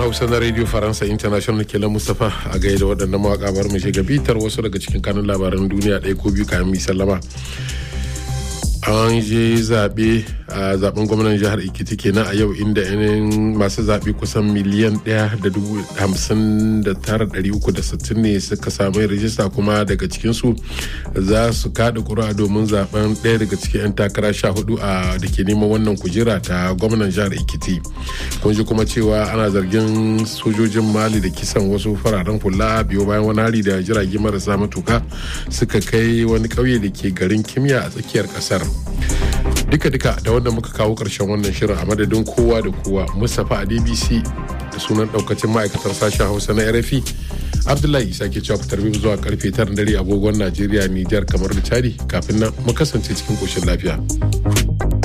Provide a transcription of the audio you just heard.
hausa na radio faransa international kelan mustapha a gaida waɗannan mawaƙa bar mu shiga bitar wasu daga cikin kanun labaran duniya ɗaya ko biyu kayan mi sallama an je zaɓe a zaben gwamnan jihar ikiti kenan a yau inda yanayin masu zaɓe kusan miliyan ɗaya da dubu hamsin da tara ɗari uku da sittin ne suka samu rijista kuma daga cikinsu za su kaɗa ƙuri'a domin zaben ɗaya daga cikin 'yan takara sha hudu a da ke neman wannan kujera ta gwamnan jihar ikiti kun ji kuma cewa ana zargin sojojin mali da kisan wasu fararen hula biyo bayan wani hari da jirage marasa matuka suka kai wani ƙauye da ke garin kimiyya a tsakiyar ƙasar duka-duka da wanda muka kawo ƙarshen wannan shirin a madadin kowa da kowa mustapha a dbc da sunan daukacin ma'aikatar sashen hausa na rfi abdullahi isa ke cewa fitar zuwa karfe 9 dare agogon najeriya nijar kamar da chadi kafin nan mu kasance cikin koshin lafiya